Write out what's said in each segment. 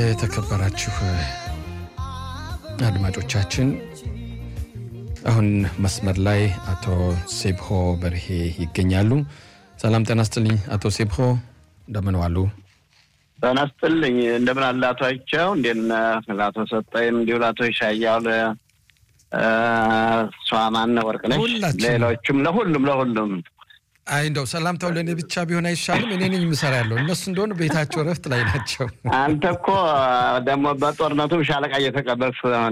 የተከበራችሁ አድማጮቻችን አሁን መስመር ላይ አቶ ሴብሆ በርሄ ይገኛሉ። ሰላም ጤና ስጥልኝ አቶ ሴብሆ እንደምን ዋሉ? ጤና ስጥልኝ እንደምን አለ አቶ አይቸው እንዴት ነህ? ለአቶ ሰጠይም እንዲሁ ለአቶ ይሻያው እሷ ማነው ወርቅነሽ ሌሎቹም ለሁሉም ለሁሉም አይ እንደው ሰላምታው ለእኔ ብቻ ቢሆን አይሻልም? እኔ ነኝ የምሰራ ያለው እነሱ እንደሆነ ቤታቸው እረፍት ላይ ናቸው። አንተ እኮ ደግሞ በጦርነቱም ሻለቃ እየተቀበል ስለሆነ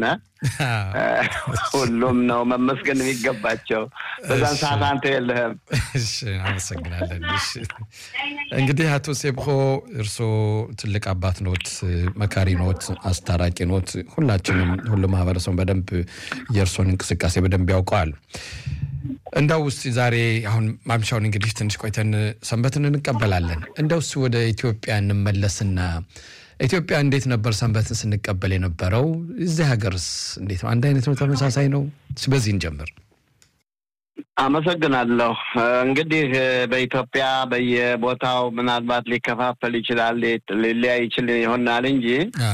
ሁሉም ነው መመስገን የሚገባቸው። በዛን ሰዓት አንተ የለህም። እሺ አመሰግናለን። እሺ እንግዲህ አቶ ሴብሆ እርስዎ ትልቅ አባት ኖት፣ መካሪ ኖት፣ አስታራቂ ኖት። ሁላችንም ሁሉ ማህበረሰቡ በደንብ የእርስዎን እንቅስቃሴ በደንብ ያውቀዋል። እንደው ውስጥ ዛሬ አሁን ማምሻውን እንግዲህ ትንሽ ቆይተን ሰንበትን እንቀበላለን። እንደው እስኪ ወደ ኢትዮጵያ እንመለስና ኢትዮጵያ እንዴት ነበር ሰንበትን ስንቀበል የነበረው? እዚህ ሀገርስ እንዴት ነው? አንድ አይነት ነው? ተመሳሳይ ነው? በዚህ እንጀምር። አመሰግናለሁ። እንግዲህ በኢትዮጵያ በየቦታው ምናልባት ሊከፋፈል ይችላል፣ ሊለያይ ይችል ይሆናል እንጂ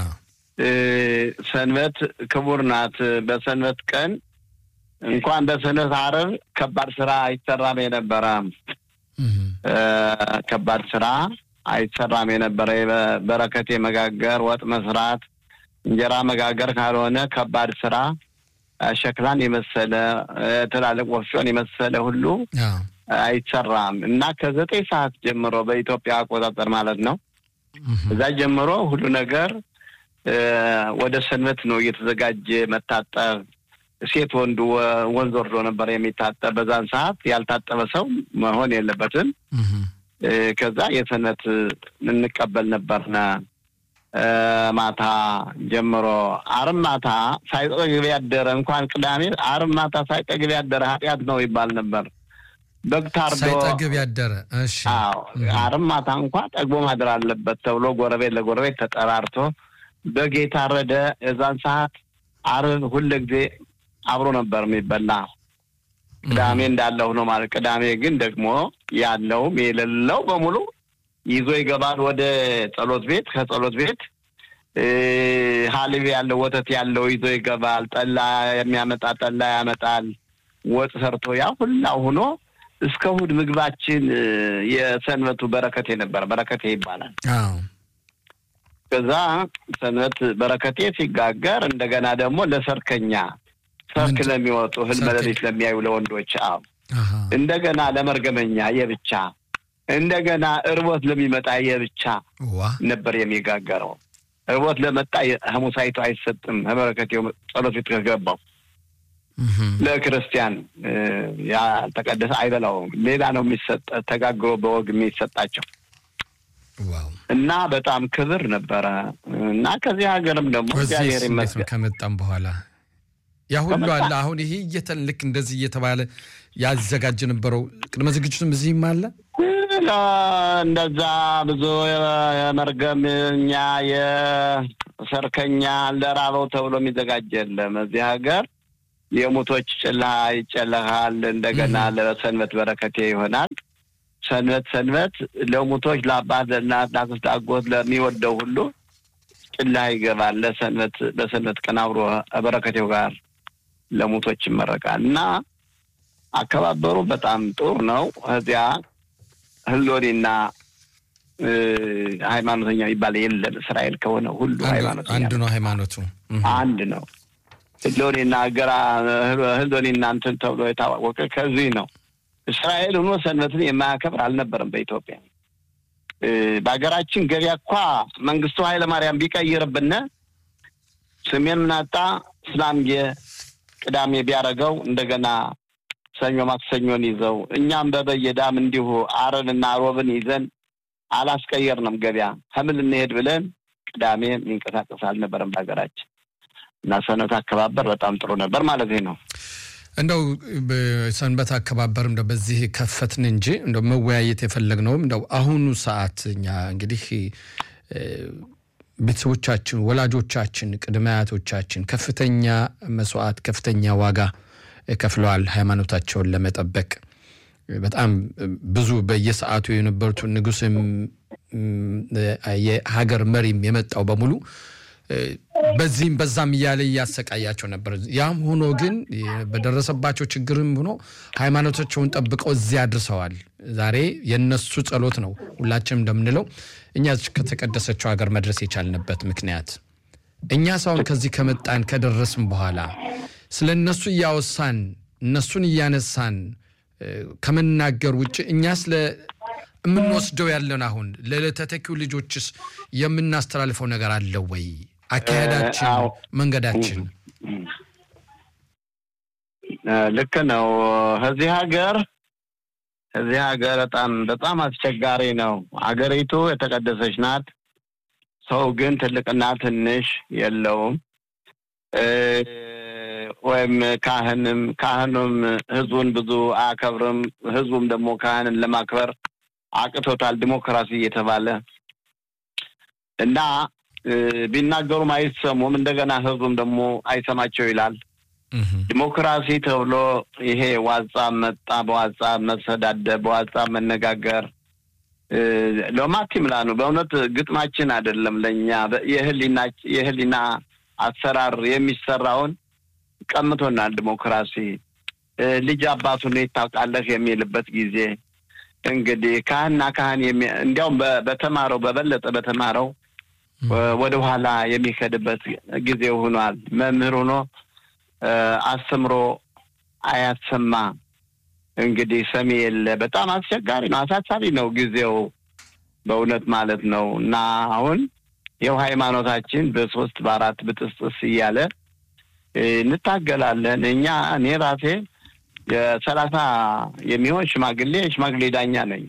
ሰንበት ክቡር ናት። በሰንበት ቀን እንኳን በሰንበት ዓርብ ከባድ ስራ አይሰራም የነበረ ከባድ ስራ አይሰራም የነበረ በረከት መጋገር፣ ወጥ መስራት፣ እንጀራ መጋገር ካልሆነ ከባድ ስራ ሸክላን የመሰለ ትላልቅ ወፍጮን የመሰለ ሁሉ አይሰራም እና ከዘጠኝ ሰዓት ጀምሮ በኢትዮጵያ አቆጣጠር ማለት ነው እዛ ጀምሮ ሁሉ ነገር ወደ ሰንበት ነው እየተዘጋጀ መታጠብ ሴት ወንዱ ወንዝ ወርዶ ነበር የሚታጠብ። በዛን ሰዓት ያልታጠበ ሰው መሆን የለበትም። ከዛ የሰንበት እንቀበል ነበርና ማታ ጀምሮ ዓርብ ማታ ሳይጠግብ ያደረ እንኳን ቅዳሜ ዓርብ ማታ ሳይጠግብ ያደረ ኃጢአት ነው ይባል ነበር። በግ ታርዶ ሳይጠግብ ያደረ እሺ፣ አዎ ዓርብ ማታ እንኳን ጠግቦ ማደር አለበት ተብሎ ጎረቤት ለጎረቤት ተጠራርቶ በግ የታረደ የዛን ሰዓት ዓርብ ሁለ ጊዜ አብሮ ነበር የሚበላ። ቅዳሜ እንዳለው ነው ማለት። ቅዳሜ ግን ደግሞ ያለውም የሌለው በሙሉ ይዞ ይገባል ወደ ጸሎት ቤት። ከጸሎት ቤት ሀሊብ ያለው ወተት ያለው ይዞ ይገባል። ጠላ የሚያመጣ ጠላ ያመጣል። ወጥ ሰርቶ ያ ሁላ ሆኖ እስከ እሑድ ምግባችን የሰንበቱ በረከቴ ነበር። በረከቴ ይባላል። ከዛ ሰንበት በረከቴ ሲጋገር እንደገና ደግሞ ለሰርከኛ ሰርክ ለሚወጡ ህልመ ሌሊት ለሚያዩ ለወንዶች፣ አዎ እንደገና ለመርገመኛ የብቻ እንደገና እርቦት ለሚመጣ የብቻ ነበር የሚጋገረው። እርቦት ለመጣ ሐሙሳይቱ አይሰጥም። በረከቴው ጸሎት ቤት ከገባው ለክርስቲያን ያልተቀደሰ አይበላውም። ሌላ ነው የሚሰጥ ተጋግሮ በወግ የሚሰጣቸው እና በጣም ክብር ነበረ እና ከዚህ ሀገርም ደግሞ እግዚአብሔር ይመስገን ከመጣም በኋላ ያ ሁሉ አለ። አሁን ይሄ እየተን ልክ እንደዚህ እየተባለ ያዘጋጅ ነበረው ቅድመ ዝግጅቱም እዚህም አለ። እንደዛ ብዙ የመርገምኛ የሰርከኛ ለራበው ተብሎ የሚዘጋጅ የለም እዚህ ሀገር። የሙቶች ጭላ ይጨለሃል። እንደገና ለሰንበት በረከቴ ይሆናል። ሰንበት ሰንበት ለሙቶች ለአባት፣ ለእናት፣ ለአክስት፣ አጎት ለሚወደው ሁሉ ጭላ ይገባል። ለሰንበት በሰንበት ቀን አብሮ በረከቴው ጋር ለሙቶች ይመረቃል እና አከባበሩ በጣም ጥሩ ነው። እዚያ ህሎኔና ሃይማኖተኛ የሚባል የለም። እስራኤል ከሆነ ሁሉ ሃይማኖተኛ አንድ ነው። ሃይማኖቱ አንድ ነው። ህሎኔና ገራ ህሎኔና እንትን ተብሎ የታወቀ ከዚህ ነው። እስራኤል ሆኖ ሰንበትን የማያከብር አልነበረም በኢትዮጵያ። በሀገራችን ገበያ እኳ መንግስቱ ኃይለማርያም ቢቀይርብን ስሜን ምናጣ ስላምጌ ቅዳሜ ቢያደርገው እንደገና ሰኞ ማክሰኞን ይዘው እኛም በበየዳም እንዲሁ ዓርብና ሮብን ይዘን አላስቀየርንም። ገበያ ከምን ልንሄድ ብለን ቅዳሜ የሚንቀሳቀስ አልነበረም በሀገራችን እና ሰንበት አከባበር በጣም ጥሩ ነበር ማለት ነው። እንደው ሰንበት አከባበር እንደው በዚህ ከፈትን እንጂ እንደው መወያየት የፈለግነውም እንደው አሁኑ ሰዓት እኛ እንግዲህ ቤተሰቦቻችን፣ ወላጆቻችን፣ ቅድመ አያቶቻችን ከፍተኛ መስዋዕት፣ ከፍተኛ ዋጋ ከፍለዋል ሃይማኖታቸውን ለመጠበቅ በጣም ብዙ በየሰዓቱ የነበሩት ንጉስም የሀገር መሪም የመጣው በሙሉ በዚህም በዛም እያለ እያሰቃያቸው ነበር። ያም ሆኖ ግን በደረሰባቸው ችግርም ሆኖ ሃይማኖታቸውን ጠብቀው እዚያ አድርሰዋል። ዛሬ የነሱ ጸሎት ነው ሁላችንም እንደምንለው እኛ ከተቀደሰችው ሀገር መድረስ የቻልንበት ምክንያት እኛ ሳሁን ከዚህ ከመጣን ከደረስም በኋላ ስለ እነሱ እያወሳን እነሱን እያነሳን ከመናገር ውጭ እኛ ስለ የምንወስደው ያለን አሁን ለተተኪው ልጆችስ የምናስተላልፈው ነገር አለ ወይ? አካሄዳችን፣ መንገዳችን ልክ ነው። እዚህ ሀገር እዚህ ሀገር በጣም በጣም አስቸጋሪ ነው። አገሪቱ የተቀደሰች ናት። ሰው ግን ትልቅና ትንሽ የለውም። ወይም ካህንም ካህኑም ህዝቡን ብዙ አያከብርም። ህዝቡም ደግሞ ካህንን ለማክበር አቅቶታል። ዲሞክራሲ እየተባለ እና ቢናገሩም አይሰሙም። እንደገና ህዝቡም ደግሞ አይሰማቸው ይላል። ዲሞክራሲ ተብሎ ይሄ ዋጻብ መጣ። በዋጻብ መሰዳደብ፣ በዋጻብ መነጋገር ለማቲምላ ነው። በእውነት ግጥማችን አይደለም ለእኛ የህሊና አሰራር የሚሰራውን ቀምቶናል። ዲሞክራሲ ልጅ አባቱን ታውቃለህ የሚልበት ጊዜ እንግዲህ ካህንና ካህን እንዲያውም በተማረው በበለጠ በተማረው ወደ ኋላ የሚከድበት ጊዜ ሆኗል። መምህር ሆኖ አስተምሮ አያሰማ እንግዲህ ሰሚ የለ። በጣም አስቸጋሪ ነው፣ አሳሳቢ ነው ጊዜው በእውነት ማለት ነው። እና አሁን ይኸው ሃይማኖታችን በሶስት በአራት ብጥስጥስ እያለ እንታገላለን። እኛ እኔ ራሴ የሰላሳ የሚሆን ሽማግሌ ሽማግሌ ዳኛ ነኝ።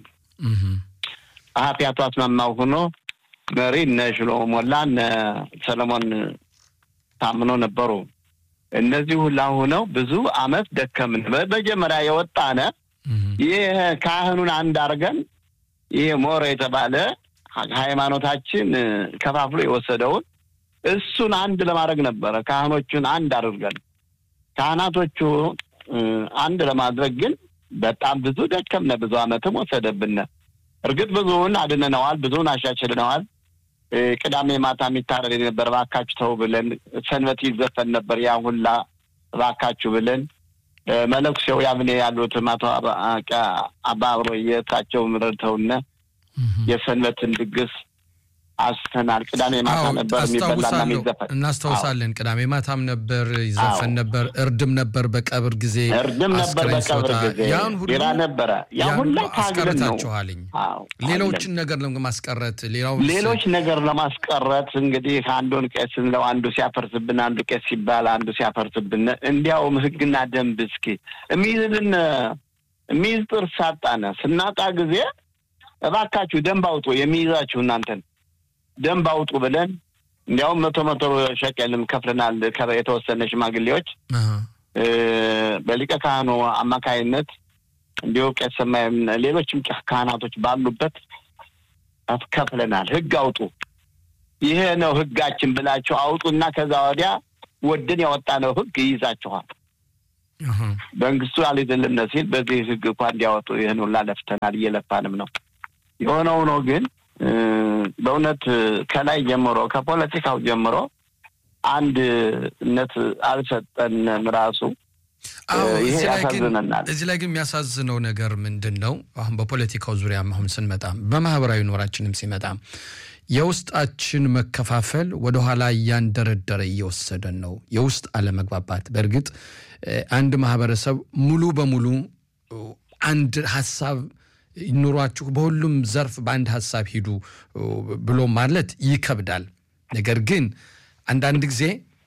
ጸሐፊ አቶ አስማማው ሆኖ መሪ እነ ሽሎሞ ሞላ እነ ሰለሞን ታምኖ ነበሩ። እነዚህ ሁላ ሆነው ብዙ አመት ደከምን። በመጀመሪያ የወጣነ ይህ ካህኑን አንድ አድርገን ይሄ ሞረ የተባለ ሃይማኖታችን ከፋፍሎ የወሰደውን እሱን አንድ ለማድረግ ነበረ። ካህኖቹን አንድ አድርገን ካህናቶቹ አንድ ለማድረግ ግን በጣም ብዙ ደከምነ። ብዙ አመትም ወሰደብን። እርግጥ ብዙውን አድንነዋል፣ ብዙውን አሻሽልነዋል። ቅዳሜ ማታ የሚታረድ ነበር እባካችሁ ተው ብለን፣ ሰንበት ይዘፈን ነበር ያ ሁላ እባካችሁ ብለን መለኩሴው ያብኔ ያሉት አቶ አባ አብሮ የእሳቸው ረድተውነ የሰንበትን ድግስ አስተናል። ቅዳሜ ማታ ነበር የሚበላና የሚዘፈን እናስታውሳለን። ቅዳሜ ማታም ነበር ይዘፈን ነበር። እርድም ነበር በቀብር ጊዜ እርድም ነበር በቀብር ጊዜ ያን ሁሉ ቢራ ነበረ። ያ ሁላ ታግለን ነው አስቀርታችኋልኝ። ሌሎችን ነገር ለማስቀረት ሌላው ሌሎች ነገር ለማስቀረት እንግዲህ አንዱን ቄስ ስንለው አንዱ ሲያፈርስብን፣ አንዱ ቄስ ሲባል አንዱ ሲያፈርስብን፣ እንዲያውም ህግና ደንብ እስኪ የሚይዝልን የሚይዝ ጥርስ ሳጣነ ስናጣ ጊዜ እባካችሁ ደንብ አውጡ የሚይዛችሁ እናንተን ደንብ አውጡ ብለን እንዲያውም መቶ መቶ ሸቀልም ከፍለናል። የተወሰነ ሽማግሌዎች በሊቀ ካህኑ አማካይነት እንዲሁ ቄስ ሰማያዊም ሌሎችም ካህናቶች ባሉበት ከፍለናል። ህግ አውጡ፣ ይሄ ነው ህጋችን ብላችሁ አውጡና ከዛ ወዲያ ወድን ያወጣነው ህግ ይይዛችኋል። መንግስቱ አልይዝልን ሲል በዚህ ህግ እንኳ እንዲያወጡ ይህን ሁላ ለፍተናል፣ እየለፋንም ነው። የሆነ ሆኖ ግን በእውነት ከላይ ጀምሮ ከፖለቲካው ጀምሮ አንድነት አልሰጠንም። ራሱ ይሄ ያሳዝነናል። እዚህ ላይ ግን የሚያሳዝነው ነገር ምንድን ነው? አሁን በፖለቲካው ዙሪያ አሁን ስንመጣም በማህበራዊ ኑራችንም ሲመጣም የውስጣችን መከፋፈል ወደኋላ እያንደረደረ እየወሰደን ነው። የውስጥ አለመግባባት። በእርግጥ አንድ ማህበረሰብ ሙሉ በሙሉ አንድ ሀሳብ ኑሯችሁ በሁሉም ዘርፍ በአንድ ሀሳብ ሂዱ ብሎ ማለት ይከብዳል። ነገር ግን አንዳንድ ጊዜ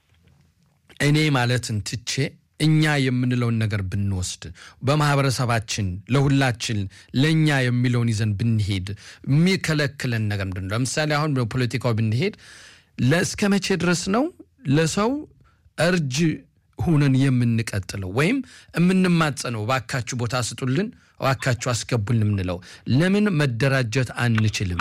እኔ ማለትን ትቼ እኛ የምንለውን ነገር ብንወስድ በማህበረሰባችን ለሁላችን ለእኛ የሚለውን ይዘን ብንሄድ የሚከለክለን ነገር ምንድን ነው? ለምሳሌ አሁን በፖለቲካው ብንሄድ ለእስከ መቼ ድረስ ነው ለሰው እርጅ ሁነን የምንቀጥለው ወይም የምንማጸነው? እባካችሁ ቦታ ስጡልን፣ እባካችሁ አስገቡን የምንለው ለምን መደራጀት አንችልም?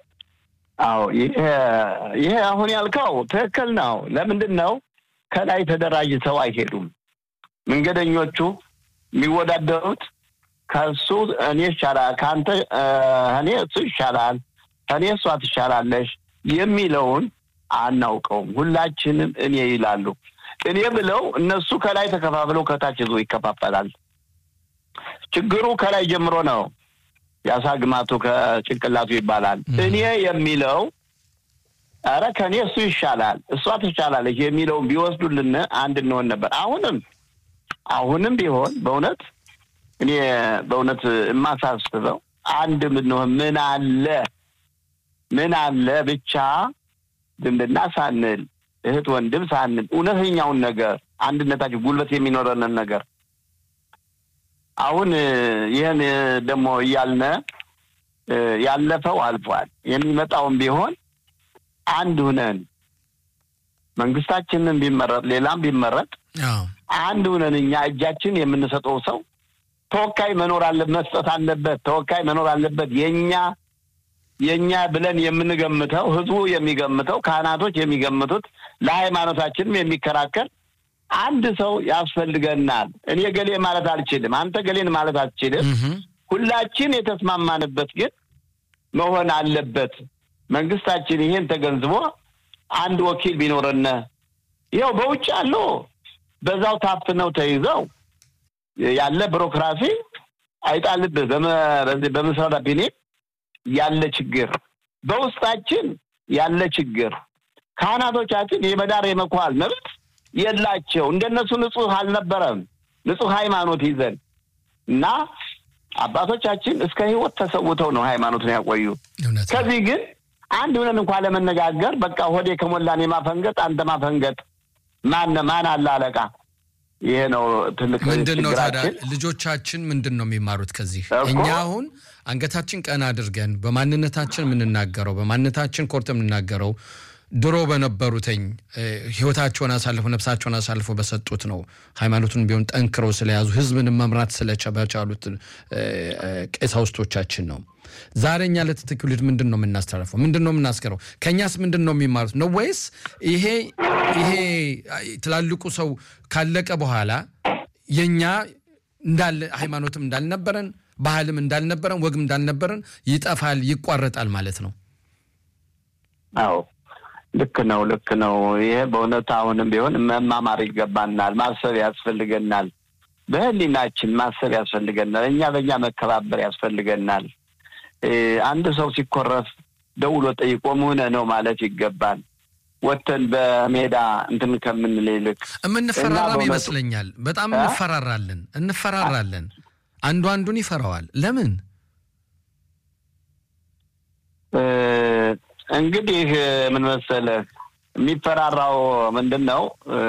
አዎ ይሄ አሁን ያልከው ትክክል ነው። ለምንድን ነው ከላይ ተደራጅተው አይሄዱም? መንገደኞቹ የሚወዳደሩት ከሱ እኔ ይሻላል ከአንተ እኔ እሱ ይሻላል ከኔ እሷ ትሻላለሽ የሚለውን አናውቀውም። ሁላችንም እኔ ይላሉ። እኔ ብለው እነሱ ከላይ ተከፋፍለው ከታች ይዞ ይከፋፈላል። ችግሩ ከላይ ጀምሮ ነው። የአሳ ግማቱ ከጭንቅላቱ ይባላል። እኔ የሚለው ኧረ ከእኔ እሱ ይሻላል እሷ ትሻላለች የሚለውን ቢወስዱልን አንድ እንሆን ነበር። አሁንም አሁንም ቢሆን በእውነት እኔ በእውነት የማሳስበው አንድ ምንሆን ምን አለ ምን አለ ብቻ ዝምድና ሳንል እህት ወንድም ሳንል እውነተኛውን ነገር አንድነታችን ጉልበት የሚኖረንን ነገር አሁን ይህን ደግሞ እያልነ ያለፈው አልፏል። የሚመጣውን ቢሆን አንድ ሁነን መንግስታችንን ቢመረጥ ሌላም ቢመረጥ አንድ ሁነን እኛ እጃችን የምንሰጠው ሰው ተወካይ መኖር አለ መስጠት አለበት። ተወካይ መኖር አለበት። የኛ የኛ ብለን የምንገምተው ህዝቡ የሚገምተው ካህናቶች የሚገምቱት ለሃይማኖታችንም የሚከራከር አንድ ሰው ያስፈልገናል። እኔ ገሌ ማለት አልችልም፣ አንተ ገሌን ማለት አልችልም። ሁላችን የተስማማንበት ግን መሆን አለበት። መንግስታችን ይሄን ተገንዝቦ አንድ ወኪል ቢኖረነ ይኸው በውጭ ያለው በዛው ታፍነው ተይዘው ያለ ቢሮክራሲ አይጣልብህ በምስራዳ ቢኔ ያለ ችግር በውስጣችን ያለ ችግር ካህናቶቻችን የመዳር የመኳል መብት የላቸው። እንደነሱ ንጹህ አልነበረም። ንጹህ ሃይማኖት ይዘን እና አባቶቻችን እስከ ህይወት ተሰውተው ነው ሃይማኖትን ያቆዩ። ከዚህ ግን አንድ ብለን እንኳ ለመነጋገር በቃ ሆዴ ከሞላን የማፈንገጥ አንተ ማፈንገጥ ማን ማን አለ አለቃ? ይሄ ነው ትልቅ ምንድን ነው ታዲያ ልጆቻችን ምንድን ነው የሚማሩት ከዚህ? እኛ አሁን አንገታችን ቀና አድርገን በማንነታችን የምንናገረው በማንነታችን ኮርት የምንናገረው ድሮ በነበሩትኝ ህይወታቸውን አሳልፎ ነፍሳቸውን አሳልፎ በሰጡት ነው። ሃይማኖቱን ቢሆን ጠንክረው ስለያዙ ህዝብን መምራት ስለቻሉት ቀሳውስቶቻችን ነው። ዛሬ እኛ ለትውልድ ምንድን ነው የምናስተላልፈው? ምንድን ነው የምናስገረው? ከእኛስ ምንድን ነው የሚማሩት ነው ወይስ ይሄ ይሄ ትላልቁ ሰው ካለቀ በኋላ የእኛ እንዳለ ሃይማኖትም እንዳልነበረን ባህልም እንዳልነበረን ወግም እንዳልነበረን ይጠፋል፣ ይቋረጣል ማለት ነው? አዎ ልክ ነው፣ ልክ ነው። ይሄ በእውነት አሁንም ቢሆን መማማር ይገባናል፣ ማሰብ ያስፈልገናል። በህሊናችን ማሰብ ያስፈልገናል። እኛ በእኛ መከባበር ያስፈልገናል። አንድ ሰው ሲኮረፍ ደውሎ ጠይቆ ምን ነው ማለት ይገባል። ወተን በሜዳ እንትን ከምንል ይልቅ የምንፈራራም ይመስለኛል። በጣም እንፈራራለን እንፈራራለን። አንዱ አንዱን ይፈራዋል። ለምን? እንግዲህ ምን መሰለህ የሚፈራራው ምንድን ነው?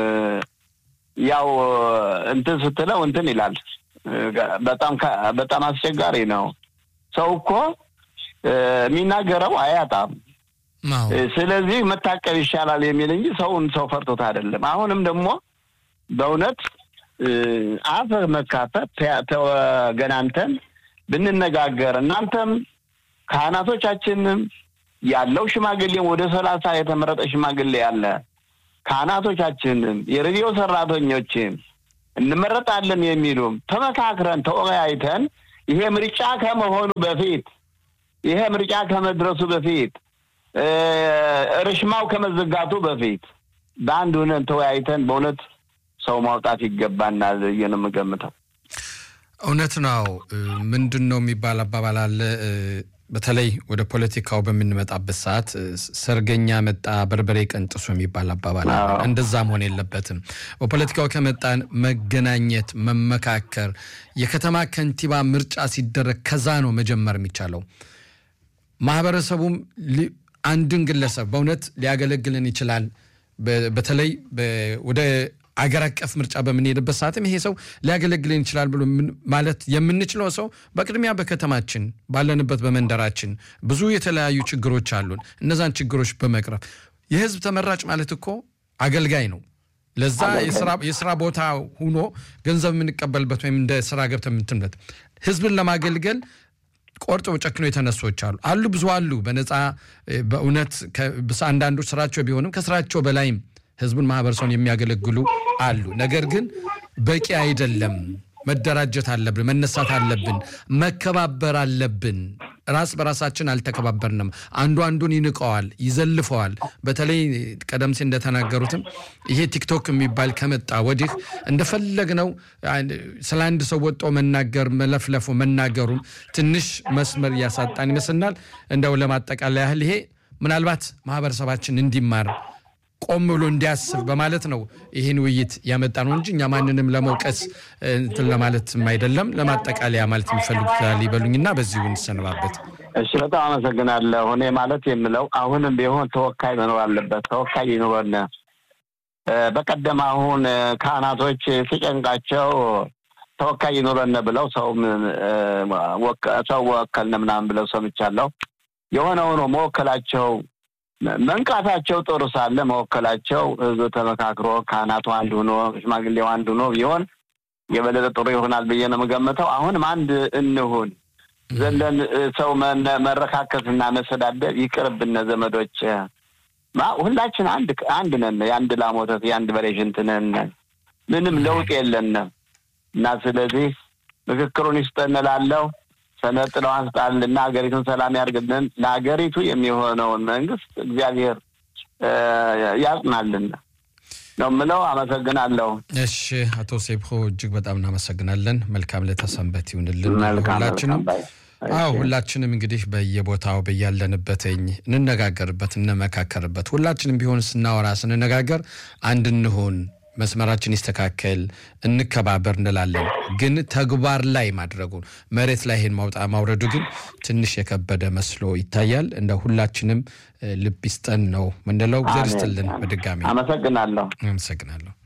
ያው እንትን ስትለው እንትን ይላል። በጣም በጣም አስቸጋሪ ነው። ሰው እኮ የሚናገረው አያጣም። ስለዚህ መታቀብ ይሻላል የሚል እንጂ ሰውን ሰው ፈርቶት አይደለም። አሁንም ደግሞ በእውነት አፍ መካፈት ተገናንተን ብንነጋገር እናንተም ካህናቶቻችንም ያለው ሽማግሌም ወደ ሰላሳ የተመረጠ ሽማግሌ ያለ ካህናቶቻችንም የሬዲዮ ሰራተኞችም እንመረጣለን የሚሉም ተመካክረን ተወያይተን ይሄ ምርጫ ከመሆኑ በፊት ይሄ ምርጫ ከመድረሱ በፊት ርሽማው ከመዘጋቱ በፊት በአንድ ሆነን ተወያይተን በእውነት ሰው ማውጣት ይገባናል ብዬ ነው የምገምተው። እውነት ነው። ምንድን ነው የሚባል አባባል አለ። በተለይ ወደ ፖለቲካው በምንመጣበት ሰዓት ሰርገኛ መጣ በርበሬ ቀንጥሱ የሚባል አባባል አለ። እንደዛ መሆን የለበትም። በፖለቲካው ከመጣን መገናኘት፣ መመካከር፣ የከተማ ከንቲባ ምርጫ ሲደረግ ከዛ ነው መጀመር የሚቻለው። ማህበረሰቡም አንድን ግለሰብ በእውነት ሊያገለግልን ይችላል። በተለይ ወደ አገር አቀፍ ምርጫ በምንሄድበት ሰዓትም ይሄ ሰው ሊያገለግልን ይችላል ብሎ ማለት የምንችለው ሰው በቅድሚያ በከተማችን ባለንበት በመንደራችን ብዙ የተለያዩ ችግሮች አሉን። እነዛን ችግሮች በመቅረፍ የህዝብ ተመራጭ ማለት እኮ አገልጋይ ነው። ለዛ የስራ ቦታ ሁኖ ገንዘብ የምንቀበልበት ወይም እንደ ስራ ገብተ የምትንበት ህዝብን ለማገልገል ቆርጠው ጨክኖ የተነሶች አሉ አሉ ብዙ አሉ። በነፃ በእውነት አንዳንዶች ስራቸው ቢሆንም ከስራቸው በላይም ህዝቡን ማህበረሰቡን የሚያገለግሉ አሉ። ነገር ግን በቂ አይደለም። መደራጀት አለብን፣ መነሳት አለብን፣ መከባበር አለብን። ራስ በራሳችን አልተከባበርንም። አንዱ አንዱን ይንቀዋል፣ ይዘልፈዋል። በተለይ ቀደም ሲል እንደተናገሩትም ይሄ ቲክቶክ የሚባል ከመጣ ወዲህ እንደፈለግነው ስለ አንድ ሰው ወጦ መናገር መለፍለፉ መናገሩም ትንሽ መስመር እያሳጣን ይመስልናል። እንደው ለማጠቃለያ ያህል ይሄ ምናልባት ማህበረሰባችን እንዲማር ቆም ብሎ እንዲያስብ በማለት ነው ይህን ውይይት ያመጣ ነው እንጂ እኛ ማንንም ለመውቀስ እንትን ለማለትም አይደለም። ለማጠቃለያ ማለት የሚፈልጉት ይበሉኝና በዚሁ እንሰነባበት። እሺ፣ በጣም አመሰግናለሁ። እኔ ማለት የምለው አሁንም ቢሆን ተወካይ መኖር አለበት። ተወካይ ይኑረን። በቀደም አሁን ካህናቶች ሲጨንቃቸው ተወካይ ይኑረን ብለው ሰው ሰው ወከልን ምናምን ብለው ሰምቻለሁ። የሆነ ሆኖ መወከላቸው መንቃታቸው ጥሩ ሳለ መወከላቸው ህዝብ ተመካክሮ ካህናቱ አንድ ሆኖ ሽማግሌው አንድ ሆኖ ቢሆን የበለጠ ጥሩ ይሆናል ብዬ ነው የምገምተው። አሁንም አንድ እንሁን ዘለን ሰው መረካከስና መሰዳደብ ይቅርብነ ዘመዶች። ሁላችን አንድ አንድ ነን። የአንድ ላም ወተት የአንድ በሬ ሽንት ነን። ምንም ለውጥ የለንም እና ስለዚህ ምክክሩን ይስጠን እላለሁ። ሰነጥለው አንስጣልና ሀገሪቱን ሰላም ያርግልን። ለሀገሪቱ የሚሆነውን መንግስት እግዚአብሔር ያጽናልን ነው የምለው። አመሰግናለሁ። እሺ፣ አቶ ሴብኮ እጅግ በጣም እናመሰግናለን። መልካም ለተሰንበት ይሁንልን ሁላችንም። አዎ ሁላችንም እንግዲህ በየቦታው በያለንበትኝ እንነጋገርበት፣ እንመካከርበት። ሁላችንም ቢሆን ስናወራ ስንነጋገር አንድ እንሆን መስመራችን ይስተካከል፣ እንከባበር እንላለን። ግን ተግባር ላይ ማድረጉን መሬት ላይ ይሄን ማውጣ ማውረዱ ግን ትንሽ የከበደ መስሎ ይታያል። እንደ ሁላችንም ልብ ይስጠን ነው ምንለው። እግዚአብሔር ይስጥልን። በድጋሚ አመሰግናለሁ። አመሰግናለሁ።